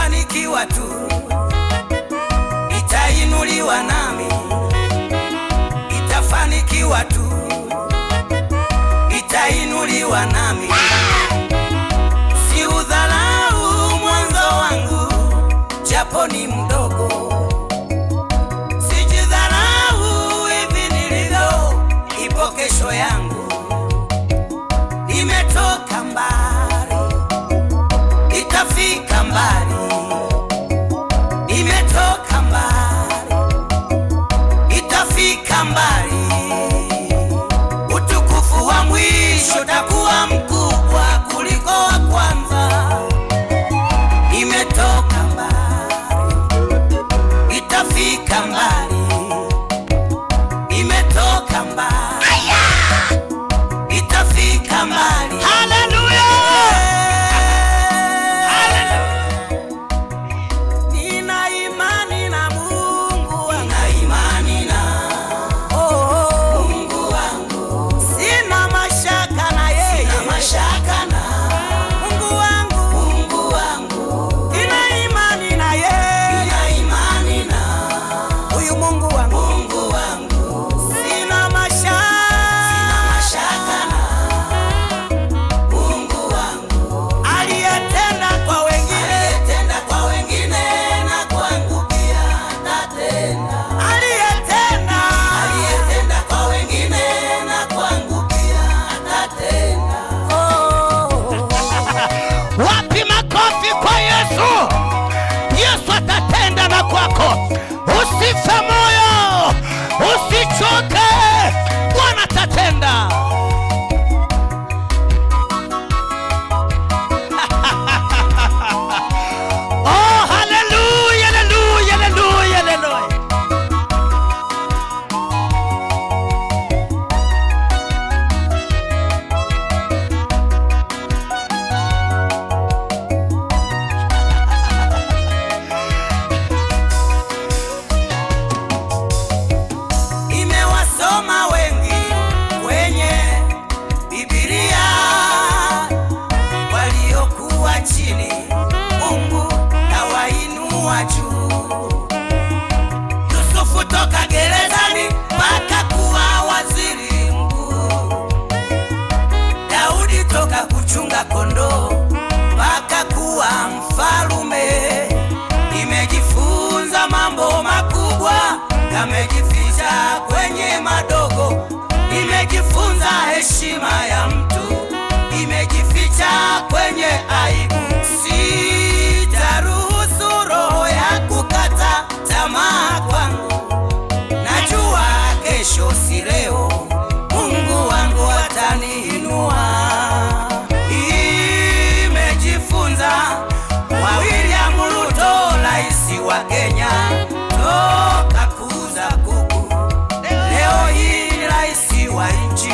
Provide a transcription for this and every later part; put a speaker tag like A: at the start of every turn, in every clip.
A: itafanikiwa tu, itainuliwa nami, itafanikiwa tu, itainuliwa nami. Si udharau mwanzo wangu, japo ni mdogo, sijidharau hivi nilivyo, ipo kesho yangu, imetoka mbali itafika mbali, imetoka mbali, itafika mbali. Utukufu wa mwisho takuwa mkubwa kuliko wa kwanza, imetoka mbali, itafika mbali, imetoka mbali, itafika mbali. Nina imani na Mungu wangu. Nina imani na Mungu wangu. Sina mashaka na yeye. Sina mashaka na Mungu wangu. Mungu wangu. Nina imani na yeye. Nina imani na huyu Mungu wangu. Mungu wangu. Sina mashaka. Sina mashaka na Mungu wangu aliyetenda kwa wengine, aliyetenda kwa wengine na kwangu pia atatenda. Aliyetenda, aliyetenda kwa wengine na kwangu pia atatenda. Oh.
B: Wapi makofi kwa Yesu? Yesu atatenda na kwako. Usife moyo, usichoke, Bwana atatenda. Oh, haleluya, haleluya, haleluya, haleluya.
A: Imewasoma wengi kwenye Biblia waliokuwa chini, Mungu kawainua juu. Yusufu toka gerezani mpaka kuwa waziri mkuu. Daudi toka kuchunga kondoo mpaka kuwa mfalume. Nimejifunza mambo makubwa, kamejificha kwenye madogo. Nimejifunza heshima ya mtu, imejificha kwenye aibu. Sitaruhusu roho ya kukata tamaa kwangu, najua kesho si leo, Mungu wangu ataniinua. Imejifunza kwa William Ruto, rais wa Kenya, toka kuuza kuku, leo hii ni rais wa nchi.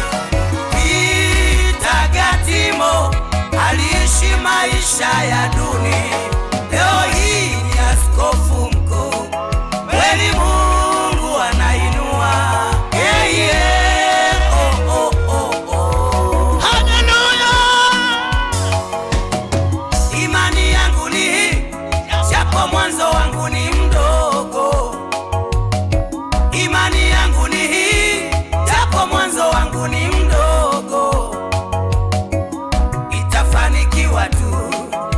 A: Peter Gatimo aliishi maisha ya duni, leo hii ni askofu mkuu. Kweli Mungu anainua, yeah, yeah. Oh, oh, oh, oh.
B: Haleluya!
A: Imani yangu ni hii, japo mwanzo wangu ni mdogo. Imani yangu ni hii, japo mwanzo wangu ni mdogo. Itafanikiwa tu,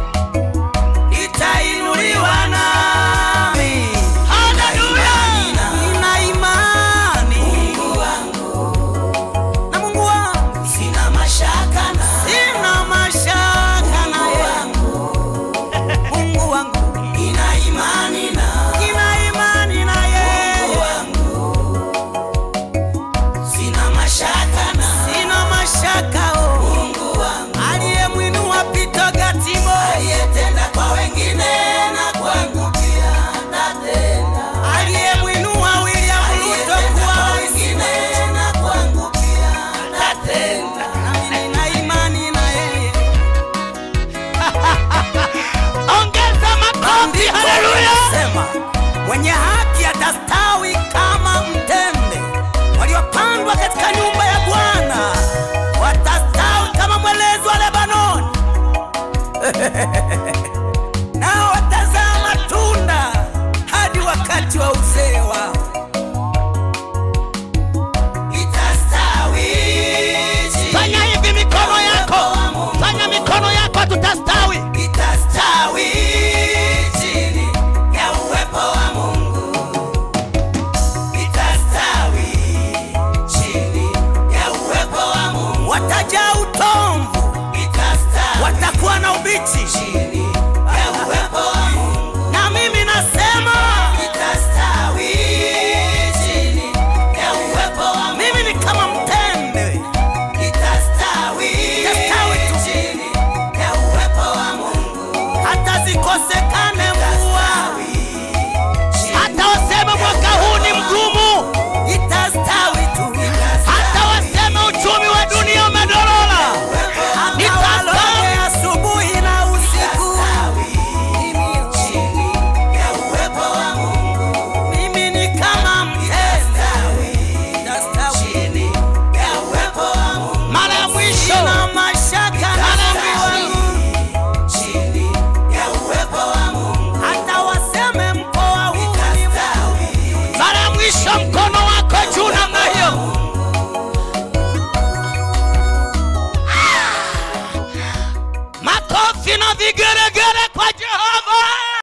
A: itainuliwa nami.
B: Haleluya!
A: Nina imani Mungu wangu na Mungu wangu, sina mashaka na sina mashaka na yangu Mungu wangu, nina imani na nina imani na yeye Mungu wangu, sina mashaka na sina mashaka oh Mungu wangu, aliyemwinua Peter Gatimo, aliyetenda kwa wengine na kwangu pia atatenda, aliyemwinua William Ruto kwa wengine na kwangu pia atatenda, nami nina imani na yeye.
B: Ongeza makofi, haleluya!
A: Sema, mwenye haki atastawi kama mtende, waliopandwa katika nyumba ya Bwana watastawi kama mwelezi wa Lebanoni. nao mbichi
C: chini ya uwepo wa Mungu
A: na mimi nasema
C: itastawi chini ya uwepo wa Mungu
A: mimi ni kama mtende
C: itastawi
A: Itastawi tu.
C: chini ya uwepo wa Mungu
A: hata zikosekane mvua
B: hata waseme mwaka huu ni mgumu
A: itastawi tu
B: hata waseme uchumi wa dunia umedorora
A: hata
B: Itastawi.
A: waloge asubuhi na usiku
C: chini ya uwepo wa Mungu
A: mimi ni kama mtende itastawi
C: chini ya uwepo wa Mungu
B: mara ya mwisho
A: sina mashaka na
B: Mara ya
A: Mungu
B: mwisho.
A: wangu
C: chini ya uwepo wa Mungu
A: hata waseme mkoa huu ni
C: itastawi
B: mara ya mwisho mkono wako juu namna hiyo Ah! makofi na vigeregere kwa jehova